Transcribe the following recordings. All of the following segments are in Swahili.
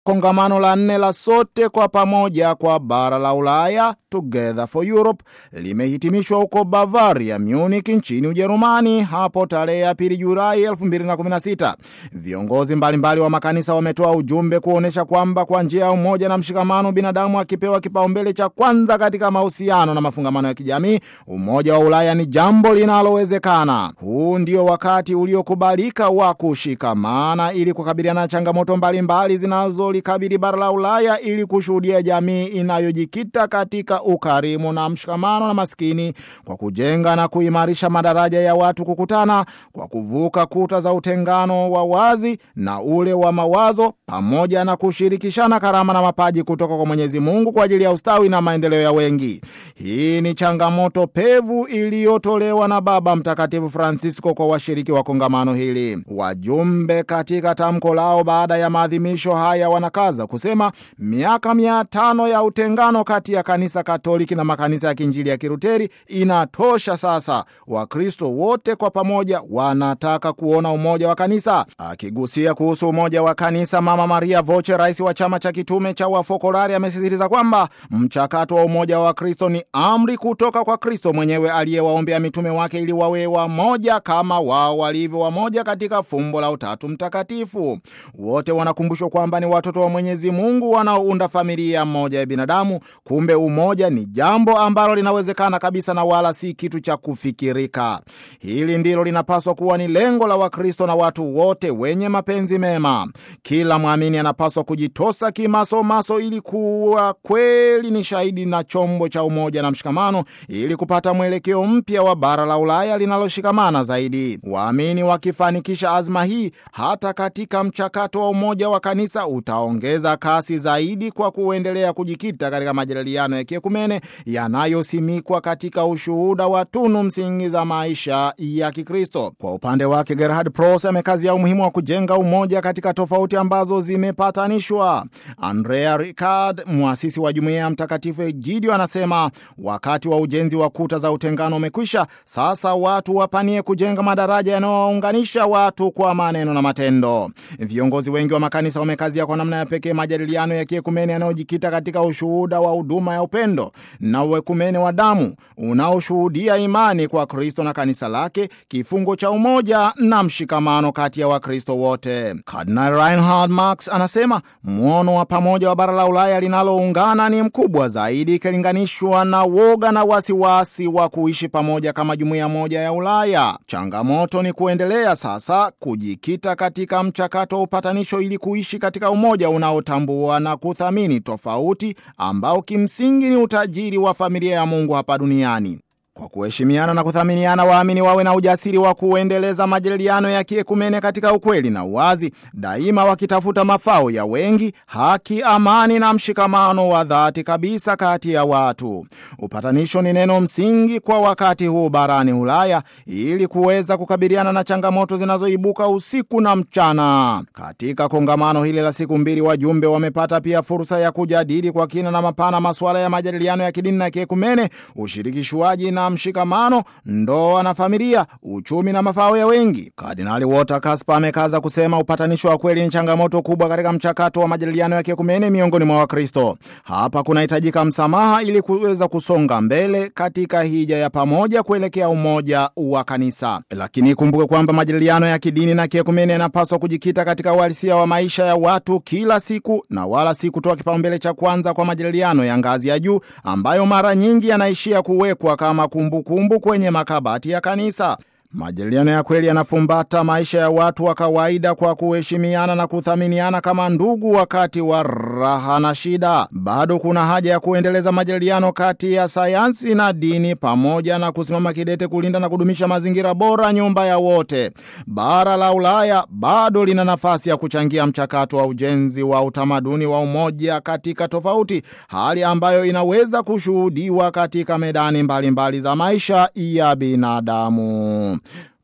Kongamano la nne la sote kwa pamoja kwa bara la Ulaya, Together for Europe, limehitimishwa huko Bavaria, Munich nchini Ujerumani hapo tarehe ya pili Julai 2016. Viongozi mbalimbali wa makanisa wametoa ujumbe kuonyesha kwamba kwa njia ya umoja na mshikamano, binadamu akipewa kipaumbele cha kwanza katika mahusiano na mafungamano ya kijamii, umoja wa Ulaya ni jambo linalowezekana. Huu ndio wakati uliokubalika wa kushikamana ili kukabiliana na changamoto mbalimbali zinazo likabili bara la Ulaya ili kushuhudia jamii inayojikita katika ukarimu na mshikamano na maskini kwa kujenga na kuimarisha madaraja ya watu kukutana kwa kuvuka kuta za utengano wa wazi na ule wa mawazo pamoja na kushirikishana karama na mapaji kutoka kwa Mwenyezi Mungu kwa ajili ya ustawi na maendeleo ya wengi. Hii ni changamoto pevu iliyotolewa na Baba Mtakatifu Francisco kwa washiriki wa kongamano hili. Wajumbe katika tamko lao baada ya maadhimisho haya wanakaza kusema miaka mia tano ya utengano kati ya kanisa Katoliki na makanisa ya Kiinjili ya Kiruteri inatosha sasa. Wakristo wote kwa pamoja wanataka kuona umoja wa kanisa. Akigusia kuhusu umoja wa kanisa, Mama Maria Voce, rais wa chama cha kitume cha Wafokolari, amesisitiza kwamba mchakato wa umoja wa Kristo ni amri kutoka kwa Kristo mwenyewe aliyewaombea mitume wake ili wawe wamoja kama wao walivyo wamoja katika fumbo la Utatu Mtakatifu. Wote wanakumbushwa kwamba ni watoto wa Mwenyezi Mungu wanaounda familia moja ya binadamu. Kumbe umoja ni jambo ambalo linawezekana kabisa na wala si kitu cha kufikirika. Hili ndilo linapaswa kuwa ni lengo la Wakristo na watu wote wenye mapenzi mema. Kila mwamini anapaswa kujitosa kimasomaso ili kuwa kweli ni shahidi na chombo cha umoja na mshikamano, ili kupata mwelekeo mpya wa bara la Ulaya linaloshikamana zaidi. Waamini wakifanikisha azma hii, hata katika mchakato wa umoja wa kanisa utaongeza kasi zaidi kwa kuendelea kujikita katika majadiliano ya kiekumene yanayosimikwa katika ushuhuda wa tunu msingi za maisha ya Kikristo. Kwa upande wake, Gerhard Pros amekazia umuhimu wa kujenga umoja katika tofauti ambazo zimepatanishwa. Andrea Ricard, mwasisi wa jumuiya ya Mtakatifu Egidio, anasema wakati wa ujenzi wa kuta za utengano umekwisha. Sasa watu wapanie kujenga madaraja yanayowaunganisha watu kwa maneno na matendo. Viongozi wengi wa makanisa wamekazia kwa namna ya pekee majadiliano ya kiekumene yanayojikita katika ushuhuda wa huduma ya upendo na uekumene wa damu unaoshuhudia imani kwa Kristo na kanisa lake, kifungo cha umoja na mshikamano kati ya Wakristo wote. Kardinal Reinhard Marx anasema mwono wa pamoja wa bara la Ulaya linaloungana ni mkubwa zaidi ikilinganishwa na woga na wasiwasi wa kuishi pamoja kama jumuiya moja ya Ulaya. Changamoto ni kuendelea sasa kujikita katika mchakato wa upatanisho ili kuishi katika umoja unaotambua na kuthamini tofauti ambao kimsingi ni utajiri wa familia ya Mungu hapa duniani. Kwa kuheshimiana na kuthaminiana, waamini wawe na ujasiri wa kuendeleza majadiliano ya kiekumene katika ukweli na uwazi, daima wakitafuta mafao ya wengi, haki, amani na mshikamano wa dhati kabisa kati ya watu. Upatanisho ni neno msingi kwa wakati huu barani Ulaya ili kuweza kukabiliana na changamoto zinazoibuka usiku na mchana. Katika kongamano hili la siku mbili, wajumbe wamepata pia fursa ya kujadili kwa kina na mapana masuala ya majadiliano ya kidini na kiekumene, ushirikishwaji na mshikamano, ndoa na familia, uchumi na mafao ya wengi. Kardinali Walter Kasper amekaza kusema upatanisho wa kweli ni changamoto kubwa katika mchakato wa majadiliano ya kiekumene miongoni mwa Wakristo. Hapa kunahitajika msamaha ili kuweza kusonga mbele katika hija ya pamoja kuelekea umoja wa kanisa. Lakini ikumbuke kwamba majadiliano ya kidini na kiekumene yanapaswa kujikita katika uhalisia wa maisha ya watu kila siku na wala si kutoa kipaumbele cha kwanza kwa majadiliano ya ngazi ya juu ambayo mara nyingi yanaishia kuwekwa kama kumbukumbu kumbu kwenye makabati ya kanisa. Majadiliano ya kweli yanafumbata maisha ya watu wa kawaida kwa kuheshimiana na kuthaminiana kama ndugu wakati wa raha na shida. Bado kuna haja ya kuendeleza majadiliano kati ya sayansi na dini pamoja na kusimama kidete kulinda na kudumisha mazingira bora, nyumba ya wote. Bara la Ulaya bado lina nafasi ya kuchangia mchakato wa ujenzi wa utamaduni wa umoja katika tofauti, hali ambayo inaweza kushuhudiwa katika medani mbalimbali mbali za maisha ya binadamu.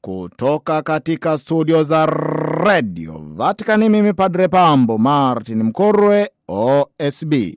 Kutoka katika studio za redio Vatikani, mimi Padre Pambo Martin Mkorwe, OSB.